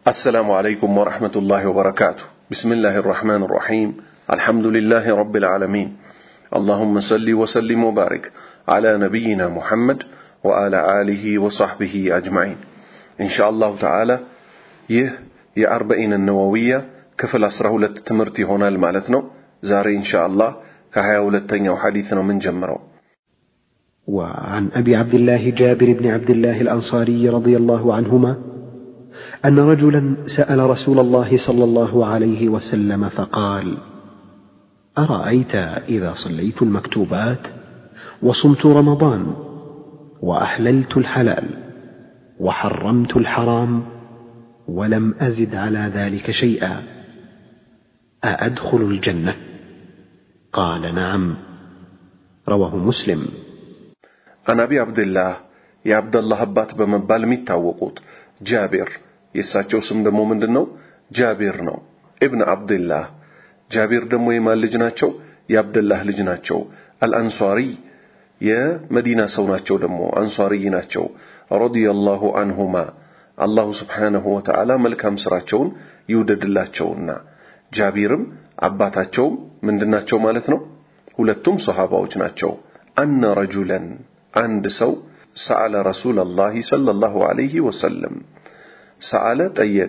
السلام عليكم ورحمة الله وبركاته بسم الله الرحمن الرحيم الحمد لله رب العالمين اللهم صل وسلم وبارك على نبينا محمد وعلى آله وصحبه أجمعين إن شاء الله تعالى يه يا أربعين النووية كفل أسره لتتمرتي هنا المالتنا زاري إن شاء الله كهيا ولتنيا وحديثنا من جمره وعن ابي عبد الله جابر بن عبد الله الانصاري رضي الله عنهما ان رجلا سال رسول الله صلى الله عليه وسلم فقال ارايت اذا صليت المكتوبات وصمت رمضان واحللت الحلال وحرمت الحرام ولم ازد على ذلك شيئا اادخل الجنه قال نعم رواه مسلم አናቢ አብድላህ የአብደላህ አባት በመባል የሚታወቁት ጃቢር የእሳቸው ስም ደግሞ ምንድን ነው? ጃቢር ነው። ኢብን አብድላህ ጃቢር ደግሞ የማን ልጅ ናቸው? የአብደላህ ልጅ ናቸው። አልአንሷሪ የመዲና ሰው ናቸው። ደግሞ አንሷሪ ናቸው። ረዲየላሁ አንሁማ አላሁ ስብሓነሁ ወተዓላ መልካም ስራቸውን ይውደድላቸውና ጃቢርም አባታቸውም ምንድናቸው ማለት ነው? ሁለቱም ሰሃባዎች ናቸው። አነ ረጁለን አንድ ሰው ሰአለ ረሱለላሂ ሰለላሁ ዐለይሂ ወሰለም ሰአለ ጠየቀ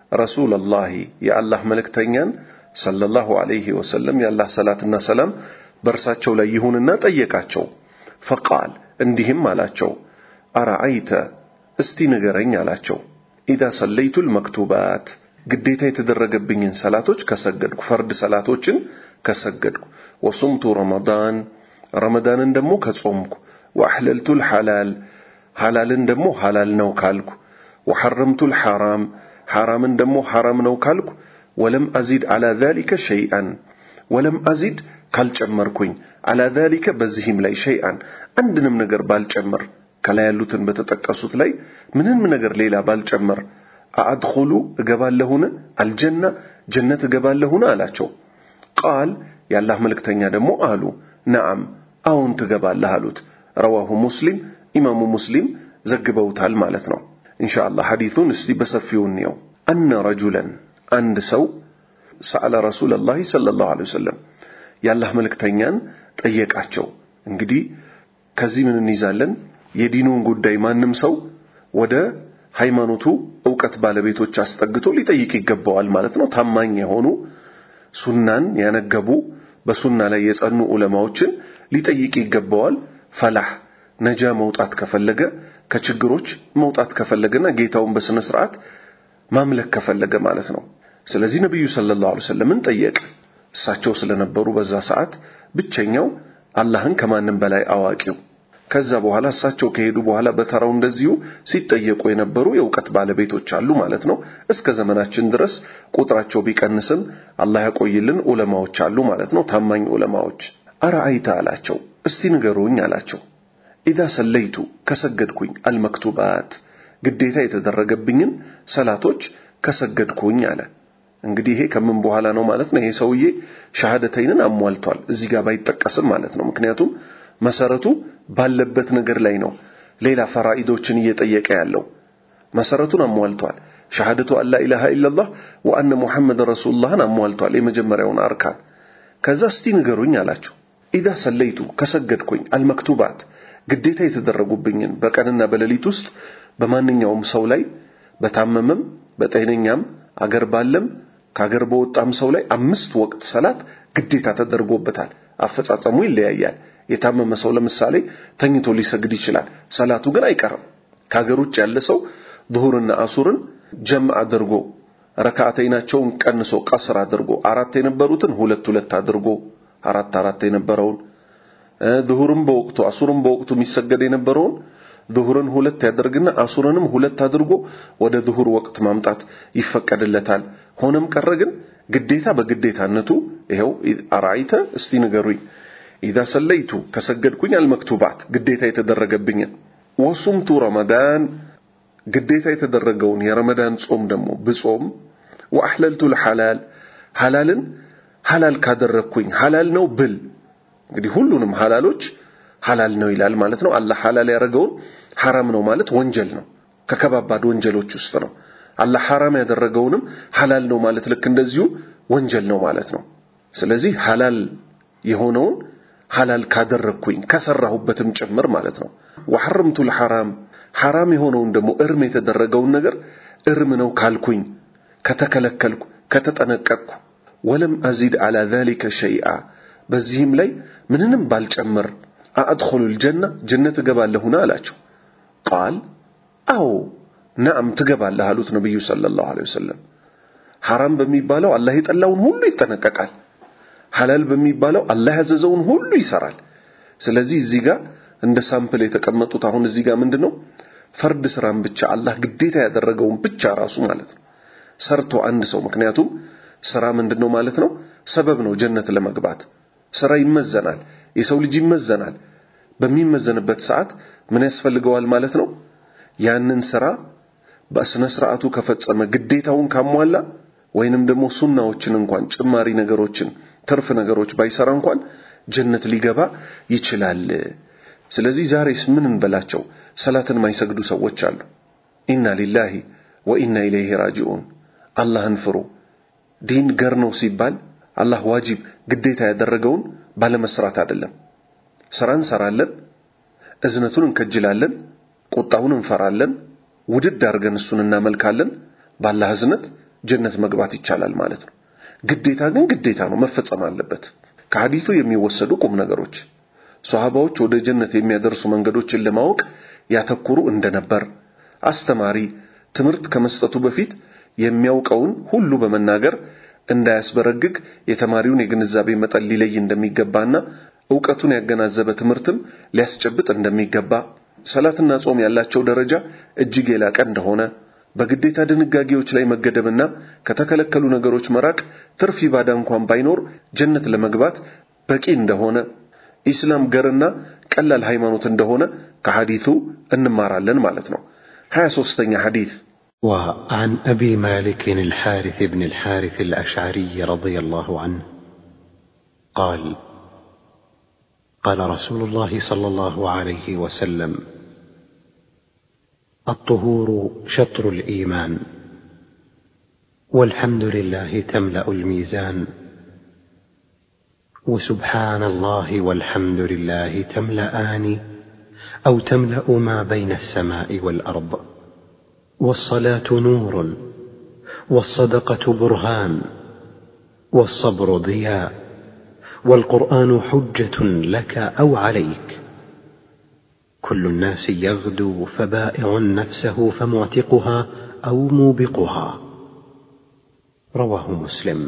ረሱለላሂ የአላህ መልእክተኛን ሰለላሁ ዐለይሂ ወሰለም የአላህ ሰላትና ሰላም በእርሳቸው ላይ ይሁንና ጠየቃቸው። ፈቃል እንዲህም አላቸው አረአይተ እስቲ ንገረኝ አላቸው ኢዛ ሰለይቱል መክቱባት ግዴታ የተደረገብኝን ሰላቶች ከሰገድኩ ፈርድ ሰላቶችን ከሰገድኩ ወሱምቱ ረመዳን ረመዳንን ደግሞ ከጾምኩ ወአሕለልቱል ሐላል ሐላልን ደግሞ ሐላል ነው ካልኩ ወሐረምቱል ሐራም ሐራምን ደግሞ ሐራም ነው ካልኩ ወለም አዚድ አላ ዛሊከ ሸይአን ወለም አዚድ ካልጨመርኩኝ አላ ዛሊከ በዚህም ላይ ሸይአን አንድንም ነገር ባልጨምር ከላይ ያሉትን በተጠቀሱት ላይ ምንም ነገር ሌላ ባልጨምር አአድኹሉ እገባለሁን አልጀና ጀነት እገባለሁን አላቸው ቃል የአላህ መልእክተኛ ደግሞ አሉ ነዓም አዎን ትገባለህ አሉት ረዋሁ ሙስሊም ኢማሙ ሙስሊም ዘግበውታል ማለት ነው ኢንሻአላህ ሐዲሱን እስቲ በሰፊው እንየው አነ ረጁለን አንድ ሰው ሰአለ ረሱለላሂ ሰለላሁ ዐለይሂ ወሰለም የአላህ መልእክተኛን ጠየቃቸው እንግዲህ ከዚህ ምን እንይዛለን የዲኑን ጉዳይ ማንም ሰው ወደ ሃይማኖቱ እውቀት ባለቤቶች አስጠግቶ ሊጠይቅ ይገባዋል ማለት ነው ታማኝ የሆኑ ሱናን ያነገቡ በሱና ላይ የጸኑ ዑለማዎችን ሊጠይቅ ይገባዋል ፈላህ ነጃ መውጣት ከፈለገ ከችግሮች መውጣት ከፈለገና ጌታውን በስነ ስርዓት ማምለክ ከፈለገ ማለት ነው ስለዚህ ነብዩ ሰለላሁ ዐለይሂ ወሰለምን ጠየቀ እሳቸው ስለነበሩ በዛ ሰዓት ብቸኛው አላህን ከማንም በላይ አዋቂው ከዛ በኋላ እሳቸው ከሄዱ በኋላ በተራው እንደዚሁ ሲጠየቁ የነበሩ የእውቀት ባለቤቶች አሉ ማለት ነው እስከ ዘመናችን ድረስ ቁጥራቸው ቢቀንስም አላህ ያቆይልን ዑለማዎች አሉ ማለት ነው ታማኝ ዑለማዎች አረአይተ አላቸው እስቲ ንገሩኝ አላቸው ኢዛ ሰለይቱ ከሰገድኩኝ አልመክቱባት ግዴታ የተደረገብኝን ሰላቶች ከሰገድኩኝ አለ እንግዲህ ይሄ ከምን በኋላ ነው ማለት ነው ይሄ ሰውዬ ሻሃደተይንን አሟልቷል እዚህ ጋር ባይጠቀስም ማለት ነው ምክንያቱም መሰረቱ ባለበት ነገር ላይ ነው ሌላ ፈራኢዶችን እየጠየቀ ያለው መሰረቱን አሟልቷል ሻሃደቱ አላ ኢላሃ ኢላላህ ወአነ ሙሐመድ ረሱሉላህን አሟልቷል የመጀመሪያውን አርካን ከዛ እስቲ ንገሩኝ አላቸው ኢዛ ሰለይቱ ከሰገድኩኝ አልመክቱባት ግዴታ የተደረጉብኝን በቀንና በሌሊት ውስጥ በማንኛውም ሰው ላይ በታመመም በጤነኛም አገር ባለም ከአገር በወጣም ሰው ላይ አምስት ወቅት ሰላት ግዴታ ተደርጎበታል አፈጻጸሙ ይለያያል የታመመ ሰው ለምሳሌ ተኝቶ ሊሰግድ ይችላል ሰላቱ ግን አይቀርም ከሀገር ውጭ ያለ ሰው ዙሁርና አሱርን ጀምዕ አድርጎ ረካዓተይናቸውን ቀንሶ ቀስር አድርጎ አራት የነበሩትን ሁለት ሁለት አድርጎ አራት አራት የነበረውን ዙሁርን በወቅቱ አሱርን በወቅቱ የሚሰገድ የነበረውን ዙሁርን ሁለት ያደርግና አሱርንም ሁለት አድርጎ ወደ ዙሁር ወቅት ማምጣት ይፈቀድለታል ሆነም ቀረ ግን ግዴታ በግዴታነቱ ይኸው አራይተ እስቲ ንገሩኝ ኢዛ ሰለይቱ ከሰገድኩኝ አልመክቱባት ግዴታ የተደረገብኝን ወሱምቱ ረመዳን ግዴታ የተደረገውን የረመዳን ጾም ደግሞ ብጾም ወአሕለልቱ ልሐላል ሐላልን ሐላል ካደረግኩኝ ሐላል ነው ብል እንግዲህ ሁሉንም ሐላሎች ሐላል ነው ይላል ማለት ነው አላህ ሐላል ያደረገውን ሐራም ነው ማለት ወንጀል ነው ከከባባድ ወንጀሎች ውስጥ ነው አላህ ሐራም ያደረገውንም ሐላል ነው ማለት ልክ እንደዚሁ ወንጀል ነው ማለት ነው። ስለዚህ ሐላል የሆነውን ሐላል ካደረግኩኝ ከሰራሁበትም ጭምር ማለት ነው። ወሐረምቱል ሐራም ሐራም የሆነውን ደግሞ እርም የተደረገውን ነገር እርም ነው ካልኩኝ ከተከለከልኩ ከተጠነቀቅኩ ወለም አዚድ አላ ዛሊከ ሸይአ በዚህም ላይ ምንንም ባልጨምር አአድኹሉል ጀና ጀነት እገባለሁና አላቸው። ቃል አዎ ነዓም ትገባለህ አሉት ነቢዩ ሰለላሁ ዐለይሂ ወሰለም። ሐራም በሚባለው አላህ የጠላውን ሁሉ ይጠነቀቃል። ሐላል በሚባለው አላህ ያዘዘውን ሁሉ ይሰራል። ስለዚህ እዚህ ጋር እንደ ሳምፕል የተቀመጡት አሁን እዚህ ጋር ምንድን ነው ፈርድ ስራን ብቻ አላህ ግዴታ ያደረገውን ብቻ ራሱ ማለት ነው ሰርቶ አንድ ሰው ምክንያቱም ስራ ምንድን ነው ማለት ነው ሰበብ ነው ጀነት ለመግባት ስራ ይመዘናል የሰው ልጅ ይመዘናል በሚመዘንበት ሰዓት ምን ያስፈልገዋል ማለት ነው ያንን ስራ በስነ ስርዓቱ ከፈጸመ ግዴታውን ካሟላ ወይንም ደግሞ ሱናዎችን እንኳን ጭማሪ ነገሮችን ትርፍ ነገሮች ባይሰራ እንኳን ጀነት ሊገባ ይችላል ስለዚህ ዛሬስ ምን እንበላቸው ሰላትን ማይሰግዱ ሰዎች አሉ ኢና ሊላሂ ወኢና ኢለይሂ ራጂዑን አላህን ፍሩ ዲን ገር ነው ሲባል አላህ ዋጅብ ግዴታ ያደረገውን ባለመስራት አይደለም ስራ እንሰራለን እዝነቱን እንከጅላለን ቁጣውን እንፈራለን ውድድ አድርገን እሱን እናመልካለን ባላህ እዝነት ጀነት መግባት ይቻላል ማለት ነው ግዴታ ግን ግዴታ ነው መፈጸም አለበት ከሐዲሱ የሚወሰዱ ቁም ነገሮች ሷሃባዎች ወደ ጀነት የሚያደርሱ መንገዶችን ለማወቅ ያተኩሩ እንደነበር አስተማሪ ትምህርት ከመስጠቱ በፊት የሚያውቀውን ሁሉ በመናገር እንዳያስበረግግ የተማሪውን የግንዛቤ መጠን ሊለይ እንደሚገባና ዕውቀቱን ያገናዘበ ትምህርትም ሊያስጨብጥ እንደሚገባ ሰላትና ጾም ያላቸው ደረጃ እጅግ የላቀ እንደሆነ በግዴታ ድንጋጌዎች ላይ መገደብና ከተከለከሉ ነገሮች መራቅ ትርፍ ኢባዳ እንኳን ባይኖር ጀነት ለመግባት በቂ እንደሆነ ኢስላም ገርና ቀላል ሃይማኖት እንደሆነ ከሐዲቱ እንማራለን ማለት ነው። 23ኛ ሐዲት وعن أبي مالك الحارث بن الحارث الأشعري رضي الله عنه قال قال رسول الله صلى الله عليه وسلم الطهور شطر الإيمان والحمد لله تملأ الميزان وسبحان الله والحمد لله تملأان أو تملأ ما بين السماء والأرض والصلاة نور والصدقة برهان والصبر ضياء والقرآن حجة لك أو عليك كل الناس يغدو فبائع نفسه فمعتقها أو موبقها رواه مسلم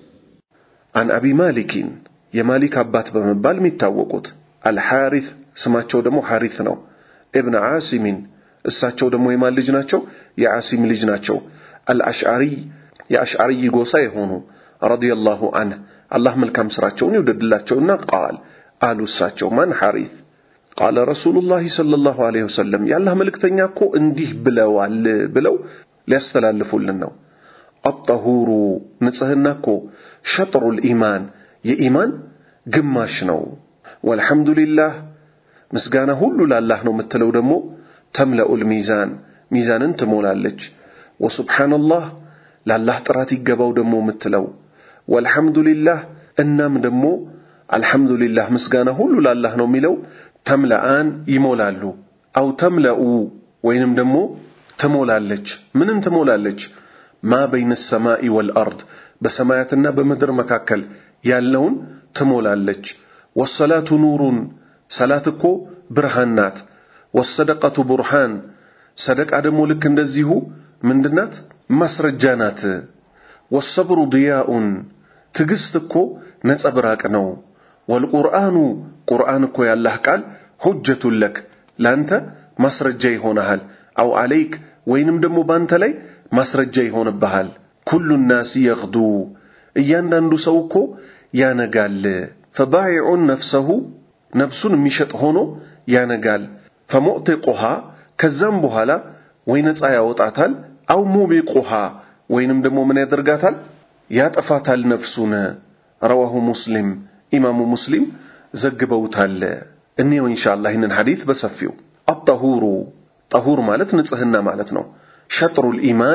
عن أبي مالك የማሊክ አባት በመባል የሚታወቁት አልሐሪት ስማቸው ደግሞ ሐሪት ነው ኢብን ዓሲሚን እሳቸው ደግሞ የማን ልጅ ናቸው የዓሲም ልጅ ናቸው አልአሽዓሪ የአሽዓሪ ጎሳ የሆኑ ረዲየላሁ አንህ አላህ መልካም ስራቸውን ይውደድላቸውና ቃል አሉ እሳቸው ማን ሐሪት ቃለ ረሱሉላህ ሰለላሁ ዐለይሂ ወሰለም የአላህ መልእክተኛ እኮ እንዲህ ብለዋል ብለው ሊያስተላልፉልን ነው አጠሁሩ ንጽህና እኮ ሸጥሩል ኢማን የኢማን ግማሽ ነው ወልሐምዱሊላህ ምስጋና ሁሉ ላላህ ነው የምትለው ደግሞ ተምለኡል ሚዛን ሚዛንን ትሞላለች ወሱብሓነላህ ላላህ ጥራት ይገባው ደግሞ የምትለው ወልሐምዱሊላህ እናም ደግሞ አልሐምዱሊላህ ምስጋና ሁሉ ላላህ ነው የሚለው ተምለአን ይሞላሉ አው ተምለኡ ወይንም ደግሞ ትሞላለች ምንን ትሞላለች ማ በይነ ሰማኢ ወልአርድ በሰማያትና በምድር መካከል ያለውን ትሞላለች ወሰላቱ ኑሩን ሰላት እኮ ብርሃን ናት ወሰደቀቱ ቡርሃን ሰደቃ ደግሞ ልክ እንደዚሁ ምንድናት ማስረጃ ናት ወሰብሩ ድያኡን ትዕግስት እኮ ነጸብራቅ ነው ወልቁርአኑ ቁርአን እኮ ያላህ ቃል ሁጀቱን ለክ ለአንተ ማስረጃ ይሆንሃል አው አለይክ ወይንም ደግሞ በአንተ ላይ ማስረጃ ይሆንብሃል ኩሉ ናስ የግዱ እያንዳንዱ ሰው እኮ ያነጋል ፈባይዑን ነፍሰሁ ነፍሱን የሚሸጥ ሆኖ ያነጋል ፈሙዕቲቁሃ ከዛም በኋላ ወይ ነፃ ያወጣታል አው ሙቢቁሃ ወይንም ደግሞ ምን ያደርጋታል ያጠፋታል ነፍሱን ረዋሁ ሙስሊም ኢማሙ ሙስሊም ዘግበውታል እኔው ኢንሻአላህ ይህንን ሐዲት በሰፊው አጠሁሩ ጠሁር ማለት ንጽህና ማለት ነው ሸጥሩል ኢማን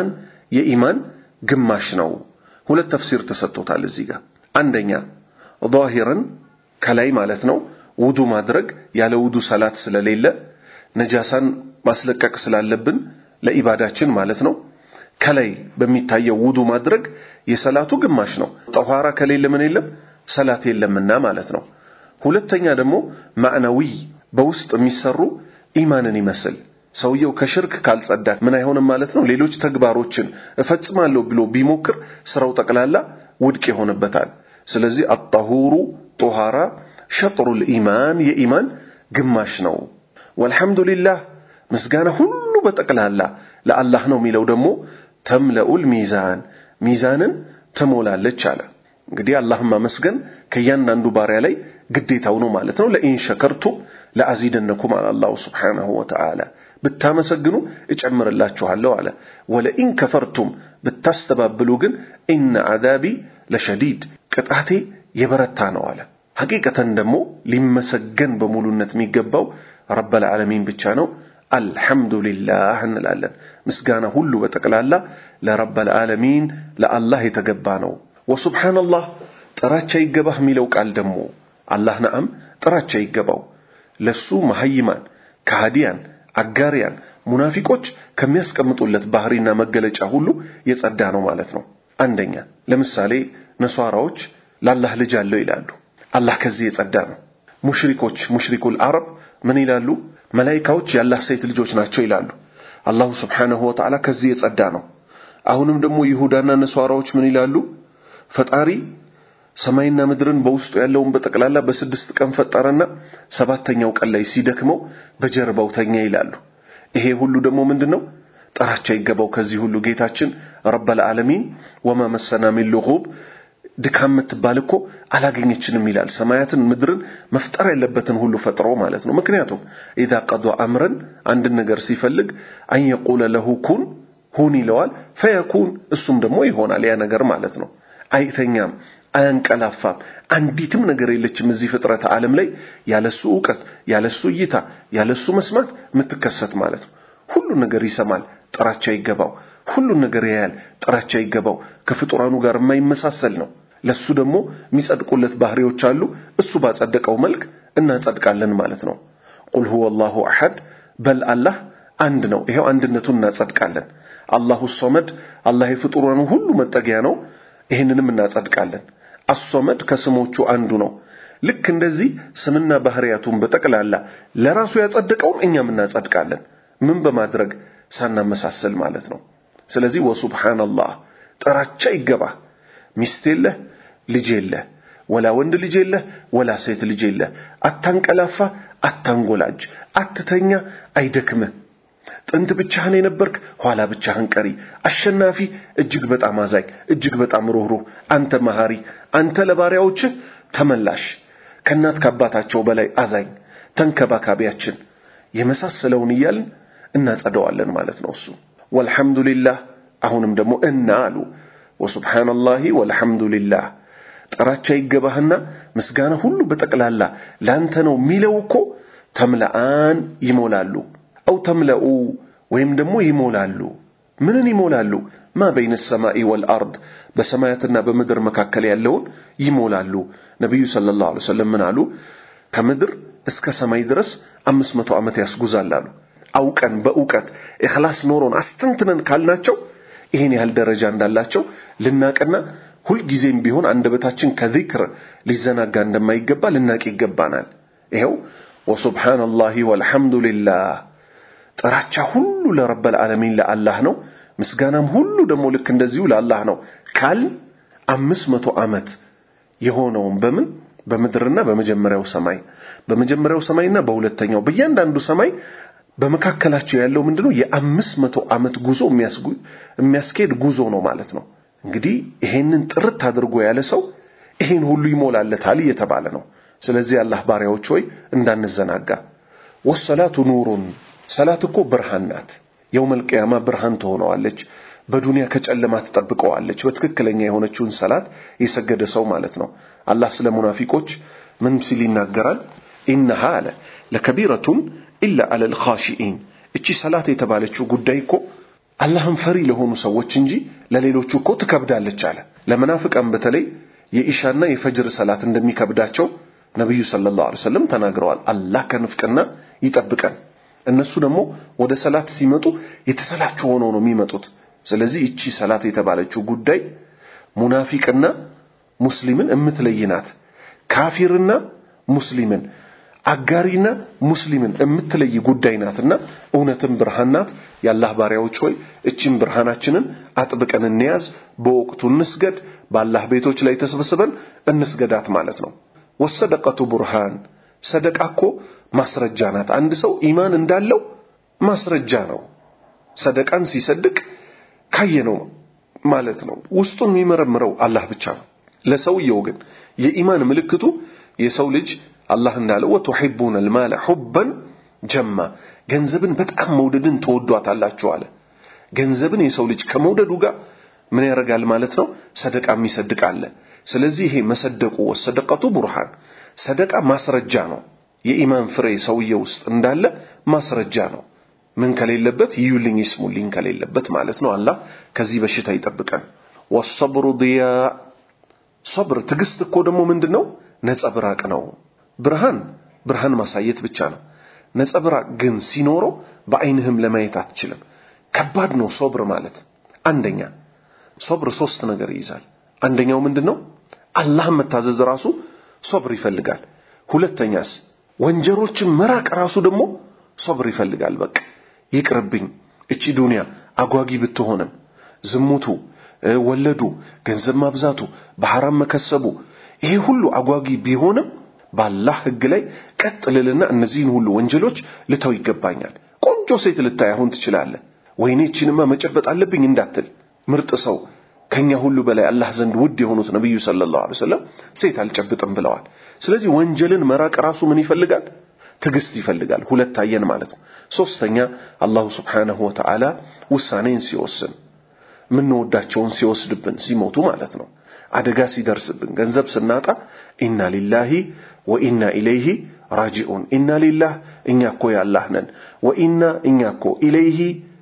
የኢማን ግማሽ ነው። ሁለት ተፍሲር ተሰጥቶታል እዚህ ጋር። አንደኛ ዛሂርን ከላይ ማለት ነው ውዱ ማድረግ ያለ ውዱ ሰላት ስለሌለ ነጃሳን ማስለቀቅ ስላለብን ለኢባዳችን ማለት ነው ከላይ በሚታየው ውዱ ማድረግ የሰላቱ ግማሽ ነው። ጠኋራ ከሌለ ምን የለም ሰላት የለምና ማለት ነው። ሁለተኛ ደግሞ ማዕናዊ በውስጥ የሚሰሩ ኢማንን ይመስል ሰውየው ከሽርክ ካልጸዳ ምን አይሆንም ማለት ነው። ሌሎች ተግባሮችን እፈጽማለሁ ብሎ ቢሞክር ስራው ጠቅላላ ውድቅ ይሆንበታል። ስለዚህ አጣሁሩ ጦሃራ ሸጥሩል ኢማን የኢማን ግማሽ ነው። ወልሐምዱሊላህ ምስጋና ሁሉ በጠቅላላ ለአላህ ነው የሚለው ደግሞ ተምለኡል ሚዛን ሚዛንን ትሞላለች አለ። እንግዲህ አላህን ማመስገን ከእያንዳንዱ ባሪያ ላይ ግዴታው ነው ማለት ነው። ለኢን ሸከርቱም ለአዚደነኩም አለ አላሁ ስብሓነሁ ወተዓላ። ብታመሰግኑ እጨምርላችኋለሁ አለ። ወለኢን ከፈርቱም ብታስተባብሉ ግን ኢነ አዛቢ ለሸዲድ ቅጣቴ የበረታ ነው አለ። ሐቂቀተን ደግሞ ሊመሰገን በሙሉነት የሚገባው ረበል ዓለሚን ብቻ ነው። አልሐምዱሊላህ እንላለን። ምስጋና ሁሉ በጠቅላላ ለረበል ዓለሚን ለአላህ የተገባ ነው። ወሱብሓነላህ ጥራቻ ይገባህ የሚለው ቃል ደግሞ አላህ ነአም ጥራቻ ይገባው ለሱ መሐይማን፣ ከሃዲያን፣ አጋሪያን፣ ሙናፊቆች ከሚያስቀምጡለት ባህሪና መገለጫ ሁሉ የጸዳ ነው ማለት ነው። አንደኛ ለምሳሌ ነሷራዎች ለአላህ ልጅ አለው ይላሉ። አላህ ከዚህ የጸዳ ነው። ሙሽሪኮች ሙሽሪኩል አረብ ምን ይላሉ? መላይካዎች የአላህ ሴት ልጆች ናቸው ይላሉ። አላሁ ስብሓነሁ ወተዓላ ከዚህ የጸዳ ነው። አሁንም ደግሞ ይሁዳና ነሷራዎች ምን ይላሉ? ፈጣሪ ሰማይና ምድርን በውስጡ ያለውን በጠቅላላ በስድስት ቀን ፈጠረና ሰባተኛው ቀን ላይ ሲደክመው በጀርባው ተኛ ይላሉ። ይሄ ሁሉ ደግሞ ምንድን ነው? ጥራቻ ይገባው ከዚህ ሁሉ ጌታችን ረበል ዓለሚን ወማ መሰና ሚን ሉጉብ ድካም የምትባል እኮ አላገኘችንም ይላል። ሰማያትን ምድርን መፍጠር ያለበትን ሁሉ ፈጥሮ ማለት ነው። ምክንያቱም ኢዛ ቀዷ አምረን አንድን ነገር ሲፈልግ አን የቁለ ለሁ ኩን ሁን ይለዋል። ፈየኩን እሱም ደግሞ ይሆናል ያ ነገር ማለት ነው። አይተኛም፣ አያንቀላፋም። አንዲትም ነገር የለችም እዚህ ፍጥረተ ዓለም ላይ ያለሱ እውቀት፣ ያለሱ እይታ፣ ያለሱ መስማት የምትከሰት ማለት ነው። ሁሉን ነገር ይሰማል፣ ጥራቻ ይገባው። ሁሉን ነገር ያያል፣ ጥራቻ ይገባው። ከፍጡራኑ ጋር የማይመሳሰል ነው። ለሱ ደግሞ የሚጸድቁለት ባህሪዎች አሉ። እሱ ባጸደቀው መልክ እናጸድቃለን ማለት ነው። ቁል ሁወ አላሁ አሐድ በል አላህ አንድ ነው። ይሄው አንድነቱን እናጸድቃለን። አላሁ ሶመድ አላህ የፍጡራኑ ሁሉ መጠጊያ ነው። ይህንንም እናጸድቃለን። አሶመድ ከስሞቹ አንዱ ነው። ልክ እንደዚህ ስምና ባህሪያቱን በጠቅላላ ለራሱ ያጸደቀውን እኛም እናጸድቃለን። ምን በማድረግ ሳናመሳሰል ማለት ነው። ስለዚህ ወሱብሓነላህ ጥራቻ ይገባህ። ሚስት የለህ፣ ልጅ የለህ፣ ወላ ወንድ ልጅ የለህ፣ ወላ ሴት ልጅ የለህ። አታንቀላፋ፣ አታንጎላጅ፣ አትተኛ፣ አይደክምህ። ጥንት ብቻህን የነበርክ ኋላ ብቻህን ቀሪ፣ አሸናፊ፣ እጅግ በጣም አዛኝ፣ እጅግ በጣም ሩህሩህ፣ አንተ መሐሪ፣ አንተ ለባሪያዎችህ ተመላሽ፣ ከእናት ከአባታቸው በላይ አዛኝ፣ ተንከባካቢያችን የመሳሰለውን እያልን እናጸደዋለን ማለት ነው። እሱ ወልሐምዱሊላህ አሁንም ደግሞ እና አሉ ወሱብሓነላሂ ወልሐምዱሊላህ ጥራቻ ይገባህና ምስጋና ሁሉ በጠቅላላ ላንተ ነው የሚለው እኮ ተምለአን ይሞላሉ አው ተምለኡ ወይም ደግሞ ይሞላሉ። ምንን ይሞላሉ? ማ በይነ ሰማኢ ወልአርድ በሰማያትና በምድር መካከል ያለውን ይሞላሉ። ነቢዩ ሰለላሁ ዐለይሂ ወሰለም ምን አሉ? ከምድር እስከ ሰማይ ድረስ አምስት መቶ ዓመት ያስጉዛል አሉ። አውቀን በእውቀት ኢኽላስ ኖሮን አስተንትነን ካልናቸው ይሄን ያህል ደረጃ እንዳላቸው ልናቅና ሁልጊዜም ቢሆን አንደበታችን ከዚክር ሊዘናጋ እንደማይገባ ልናቅ ይገባናል። ይኸው ወሱብሓነላሂ ወልሐምዱሊላህ ጥራቻ ሁሉ ለረበል ዓለሚን ለአላህ ነው። ምስጋናም ሁሉ ደግሞ ልክ እንደዚሁ ለአላህ ነው ካል አምስት መቶ ዓመት የሆነውን በምን በምድርና በመጀመሪያው ሰማይ በመጀመሪያው ሰማይና በሁለተኛው በእያንዳንዱ ሰማይ በመካከላቸው ያለው ምንድነው? የአምስት መቶ ዓመት ጉዞ የሚያስኬድ ጉዞ ነው ማለት ነው። እንግዲህ ይሄንን ጥርት አድርጎ ያለ ሰው ይሄን ሁሉ ይሞላለታል እየተባለ ነው። ስለዚህ አላህ ባሪያዎች ሆይ እንዳንዘናጋ። ወሰላቱ ኑሩን ሰላት እኮ ብርሃን ናት። የውመል ቂያማ ብርሃን ትሆነዋለች። በዱንያ ከጨለማ ትጠብቀዋለች። በትክክለኛ የሆነችውን ሰላት የሰገደ ሰው ማለት ነው። አላህ ስለ ሙናፊቆች ምን ሲል ይናገራል? ኢነሃ አለ ለከቢረቱን ኢላ አለል ኻሺኢን። እቺ ሰላት የተባለችው ጉዳይ እኮ አላህን ፈሪ ለሆኑ ሰዎች እንጂ ለሌሎቹ እኮ ትከብዳለች አለ። ለመናፍቃን በተለይ የኢሻና የፈጅር ሰላት እንደሚከብዳቸው ነቢዩ ሰለላሁ ዐለይሂ ወሰለም ተናግረዋል። አላህ ከንፍቅና ይጠብቀን። እነሱ ደግሞ ወደ ሰላት ሲመጡ የተሰላቹ ሆነው ነው የሚመጡት። ስለዚህ እቺ ሰላት የተባለችው ጉዳይ ሙናፊቅና ሙስሊምን እምትለይ ናት። ካፊርና ሙስሊምን አጋሪና ሙስሊምን የምትለይ ጉዳይ ናትና እውነትም ብርሃን ናት። የአላህ ባሪያዎች ሆይ እቺን ብርሃናችንን አጥብቀን እንያዝ፣ በወቅቱ እንስገድ፣ በአላህ ቤቶች ላይ ተሰብስበን እንስገዳት ማለት ነው። ወሰደቀቱ ቡርሃን ሰደቃ እኮ ማስረጃ ናት። አንድ ሰው ኢማን እንዳለው ማስረጃ ነው። ሰደቃን ሲሰድቅ ካየነው ማለት ነው። ውስጡን የሚመረምረው አላህ ብቻ ነው። ለሰውየው ግን የኢማን ምልክቱ የሰው ልጅ አላህ እንዳለው ወቱሒቡነ አልማለ ሑበን ጀማ ገንዘብን በጣም መውደድን ትወዷታላችሁ አለ። ገንዘብን የሰው ልጅ ከመውደዱ ጋር ምን ያደርጋል ማለት ነው? ሰደቃ የሚሰድቅ አለ። ስለዚህ ይሄ መሰደቁ ወሰደቀቱ ቡርሃን ሰደቃ ማስረጃ ነው። የኢማን ፍሬ ሰውዬ ውስጥ እንዳለ ማስረጃ ነው። ምን ከሌለበት ይዩልኝ ይስሙልኝ ከሌለበት ማለት ነው። አላህ ከዚህ በሽታ ይጠብቀን። ወሰብሩ ዲያ ሶብር ትዕግስት እኮ ደግሞ ምንድን ነው? ነጸብራቅ ነው። ብርሃን ብርሃን ማሳየት ብቻ ነው። ነጸብራቅ ግን ሲኖረው በአይንህም ለማየት አትችልም። ከባድ ነው ሶብር ማለት። አንደኛ ሶብር ሶስት ነገር ይይዛል። አንደኛው ምንድን ነው? አላህን መታዘዝ ራሱ ሶብር ይፈልጋል። ሁለተኛስ ወንጀሮችን መራቅ ራሱ ደግሞ ሶብር ይፈልጋል። በቃ ይቅርብኝ፣ እቺ ዱንያ አጓጊ ብትሆንም ዝሙቱ፣ ወለዱ፣ ገንዘብ ማብዛቱ፣ በሐራም መከሰቡ ይሄ ሁሉ አጓጊ ቢሆንም በአላህ ሕግ ላይ ቀጥ ልልና እነዚህን ሁሉ ወንጀሎች ልተው ይገባኛል። ቆንጆ ሴት ልታይ አሁን ትችላለህ። ወይኔ እቺንማ መጨበጥ አለብኝ እንዳትል ምርጥ ሰው ከኛ ሁሉ በላይ አላህ ዘንድ ውድ የሆኑት ነቢዩ ሰለላሁ ዐለይሂ ወሰለም ሴት አልጨብጥም ብለዋል። ስለዚህ ወንጀልን መራቅ ራሱ ምን ይፈልጋል? ትዕግስት ይፈልጋል። ሁለት አየን ማለት ነው። ሶስተኛ አላሁ ስብሓነሁ ወተዓላ ውሳኔን ሲወስን የምንወዳቸውን ሲወስድብን ሲሞቱ ማለት ነው። አደጋ ሲደርስብን፣ ገንዘብ ስናጣ ኢና ሊላሂ ወኢና ኢለይሂ ራጂኡን። ኢና ሊላህ እኛ እኮ ያላህ ነን፣ ወኢና እኛ እኮ ኢለይሂ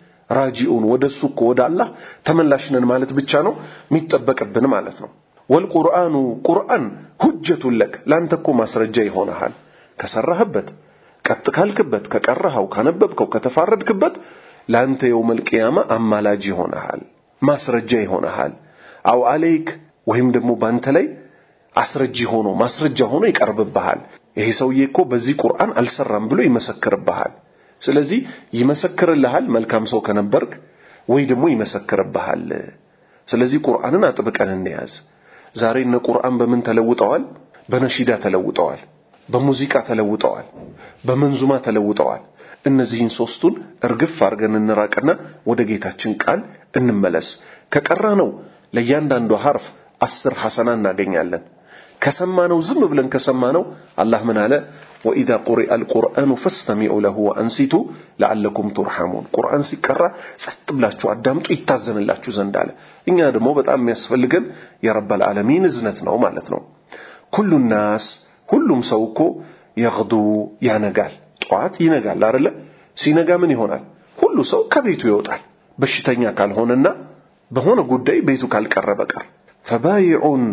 ራጂኡን ወደ እሱ እኮ ወደ አላህ ተመላሽ ነን ማለት ብቻ ነው የሚጠበቅብን ማለት ነው። ወልቁርአኑ ቁርአን ሁጀቱን ለክ ለአንተ እኮ ማስረጃ ይሆንሃል። ከሰራህበት፣ ቀጥ ካልክበት፣ ከቀረኸው፣ ካነበብከው፣ ከተፋረድክበት ለአንተ የውመል ቂያማ አማላጅ ይሆንሃል፣ ማስረጃ ይሆንሃል። አው አለይክ ወይም ደግሞ በአንተ ላይ አስረጂ ሆኖ ማስረጃ ሆኖ ይቀርብብሃል። ይሄ ሰውዬ እኮ በዚህ ቁርአን አልሰራም ብሎ ይመሰክርብሃል። ስለዚህ ይመሰክርልሃል መልካም ሰው ከነበርክ ወይ ደግሞ ይመሰክርብሃል። ስለዚህ ቁርአንን አጥብቀን እንያዝ። ዛሬ እነ ቁርአን በምን ተለውጠዋል? በነሺዳ ተለውጠዋል፣ በሙዚቃ ተለውጠዋል፣ በመንዙማ ተለውጠዋል። እነዚህን ሶስቱን እርግፍ አድርገን እንራቅና ወደ ጌታችን ቃል እንመለስ። ከቀራ ነው ለእያንዳንዱ ሐርፍ አስር ሐሰና እናገኛለን። ከሰማነው ዝም ብለን ከሰማነው አላህ ምን አለ? ወኢዛ ቁሪአ አልቁርአኑ ፈስተሚዑ ለሁ ወአንሲቱ ለዓለኩም ቱርሐሙን። ቁርአን ሲቀራ ጸጥ ብላችሁ አዳምጡ ይታዘንላችሁ ዘንድ አለ። እኛ ደግሞ በጣም የሚያስፈልገን የረበል ዓለሚን እዝነት ነው ማለት ነው። ኩሉ ናስ ሁሉም ሰው እኮ የግዱ ያነጋል፣ ጠዋት ይነጋል አይደለ? ሲነጋ ምን ይሆናል? ሁሉ ሰው ከቤቱ ይወጣል፣ በሽተኛ ካልሆነና በሆነ ጉዳይ ቤቱ ካልቀረ በቀር ፈባይዑን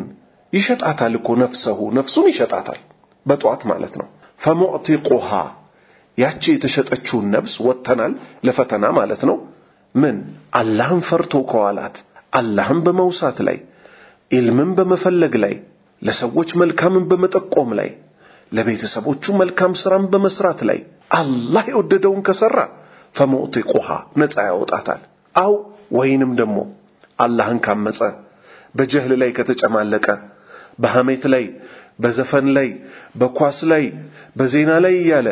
ይሸጣታል እኮ ነፍሰሁ ነፍሱን ይሸጣታል በጠዋት ማለት ነው። ፈሙዕቲቁሃ ያቺ የተሸጠችውን ነፍስ ወጥተናል ለፈተና ማለት ነው። ምን አላህን ፈርቶ ከዋላት አላህን በመውሳት ላይ ኢልምን በመፈለግ ላይ ለሰዎች መልካምን በመጠቆም ላይ ለቤተሰቦቹ መልካም ስራን በመስራት ላይ አላህ የወደደውን ከሰራ ፈሙዕቲቁሃ ነፃ ያወጣታል። አው ወይንም ደግሞ አላህን ካመፀ በጀህል ላይ ከተጨማለቀ በሐሜት ላይ በዘፈን ላይ በኳስ ላይ በዜና ላይ እያለ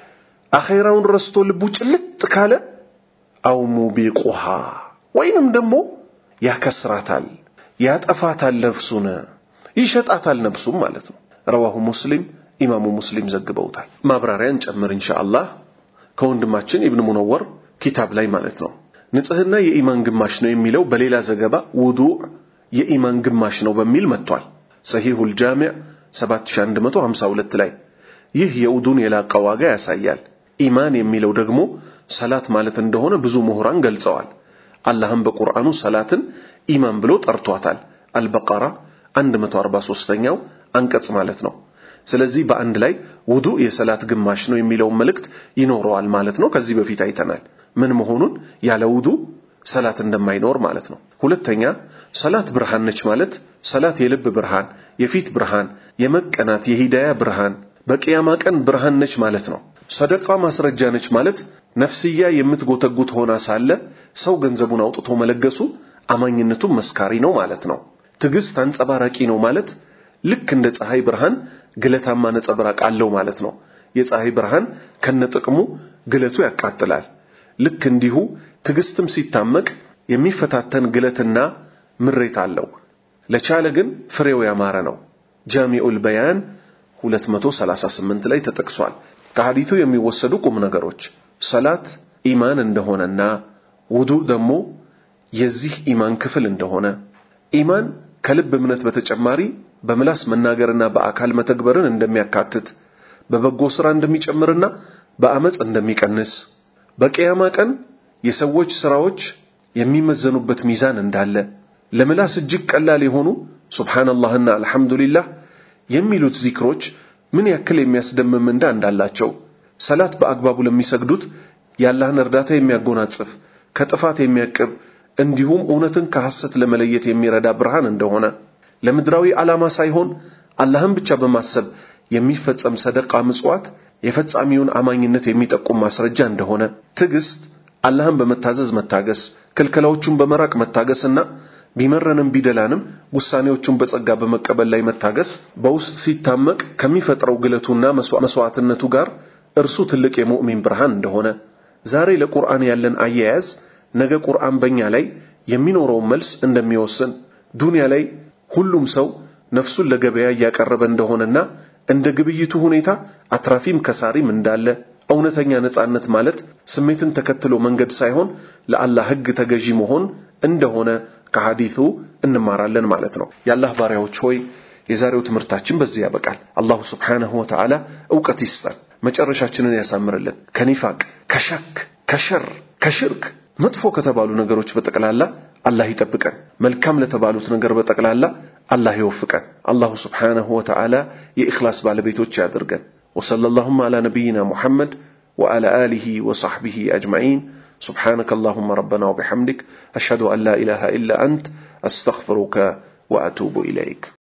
አኼራውን ረስቶ ልቡ ጭልጥ ካለ አው ሙቢቁሃ ወይንም ደግሞ ያከስራታል፣ ያጠፋታል፣ ነፍሱን ይሸጣታል፣ ነፍሱም ማለት ነው። ረዋሁ ሙስሊም ኢማሙ ሙስሊም ዘግበውታል። ማብራሪያን ጨምር ኢንሻአላህ ከወንድማችን ኢብን ሙነወር ኪታብ ላይ ማለት ነው። ንጽህና የኢማን ግማሽ ነው የሚለው በሌላ ዘገባ ውዱእ የኢማን ግማሽ ነው በሚል መጥቷል። ሰሂሁል ጃሚዕ 7152 ላይ ይህ የውዱን የላቀ ዋጋ ያሳያል። ኢማን የሚለው ደግሞ ሰላት ማለት እንደሆነ ብዙ ምሁራን ገልጸዋል። አላህም በቁርአኑ ሰላትን ኢማን ብሎ ጠርቷታል። አልበቀራ 143ኛው አንቀጽ ማለት ነው። ስለዚህ በአንድ ላይ ውዱእ የሰላት ግማሽ ነው የሚለውን መልእክት ይኖረዋል ማለት ነው። ከዚህ በፊት አይተናል ምን መሆኑን ያለ ውዱእ ሰላት እንደማይኖር ማለት ነው። ሁለተኛ ሰላት ብርሃን ነች ማለት ሰላት የልብ ብርሃን፣ የፊት ብርሃን፣ የመቀናት የሂዳያ ብርሃን፣ በቅያማ ቀን ብርሃን ነች ማለት ነው። ሰደቃ ማስረጃ ነች ማለት ነፍስያ የምትጎተጉት ሆና ሳለ ሰው ገንዘቡን አውጥቶ መለገሱ አማኝነቱን መስካሪ ነው ማለት ነው። ትዕግስት አንጸባራቂ ነው ማለት ልክ እንደ ፀሐይ ብርሃን ግለታማ ነጸብራቅ አለው ማለት ነው። የፀሐይ ብርሃን ከነጥቅሙ ግለቱ ያቃጥላል። ልክ እንዲሁ ትዕግስትም ሲታመቅ የሚፈታተን ግለትና ምሬት አለው። ለቻለ ግን ፍሬው ያማረ ነው። ጃሚዑል በያን 238 ላይ ተጠቅሷል። ከሐዲቱ የሚወሰዱ ቁም ነገሮች ሰላት ኢማን እንደሆነና ውዱእ ደግሞ የዚህ ኢማን ክፍል እንደሆነ ኢማን ከልብ እምነት በተጨማሪ በምላስ መናገርና በአካል መተግበርን እንደሚያካትት በበጎ ሥራ እንደሚጨምርና በአመፅ እንደሚቀንስ በቅያማ ቀን የሰዎች ሥራዎች የሚመዘኑበት ሚዛን እንዳለ ለምላስ እጅግ ቀላል የሆኑ ሱብሓነላህና አልሐምዱሊላህ የሚሉት ዚክሮች ምን ያክል የሚያስደምም ምንዳ እንዳላቸው ሰላት በአግባቡ ለሚሰግዱት የአላህን እርዳታ የሚያጎናጽፍ ከጥፋት የሚያቅብ እንዲሁም እውነትን ከሐሰት ለመለየት የሚረዳ ብርሃን እንደሆነ ለምድራዊ ዓላማ ሳይሆን አላህን ብቻ በማሰብ የሚፈጸም ሰደቃ ምጽዋት የፈጻሚውን አማኝነት የሚጠቁም ማስረጃ እንደሆነ ትዕግስት አላህን በመታዘዝ መታገስ፣ ክልከላዎቹን በመራቅ መታገስና ቢመረንም ቢደላንም ውሳኔዎቹን በጸጋ በመቀበል ላይ መታገስ በውስጥ ሲታመቅ ከሚፈጥረው ግለቱና መስዋዕትነቱ ጋር እርሱ ትልቅ የሙእሚን ብርሃን እንደሆነ ዛሬ ለቁርአን ያለን አያያዝ ነገ ቁርአን በእኛ ላይ የሚኖረውን መልስ እንደሚወስን ዱንያ ላይ ሁሉም ሰው ነፍሱን ለገበያ እያቀረበ እንደሆነና እንደ ግብይቱ ሁኔታ አትራፊም ከሳሪም እንዳለ እውነተኛ ነጻነት ማለት ስሜትን ተከትሎ መንገድ ሳይሆን ለአላህ ሕግ ተገዢ መሆን እንደሆነ ከሐዲቱ እንማራለን ማለት ነው። የአላህ ባሪያዎች ሆይ የዛሬው ትምህርታችን በዚህ ያበቃል። አላሁ ስብሓነሁ ወተዓላ እውቀት ይስጠን፣ መጨረሻችንን ያሳምርልን። ከኒፋቅ፣ ከሸክ፣ ከሸር፣ ከሽርክ መጥፎ ከተባሉ ነገሮች በጠቅላላ አላህ ይጠብቀን። መልካም ለተባሉት ነገር በጠቅላላ አላህ ይወፍቀን። አላሁ ስብሓነሁ ወተዓላ የኢኽላስ ባለቤቶች ያድርገን። ወሰለላሁም ዓላ ነቢይና ሙሐመድ ወዓላ አሊሂ ወሰሕቢሂ አጅመዒን سبحانك اللهم ربنا وبحمدك أشهد أن لا إله إلا أنت أستغفرك وأتوب إليك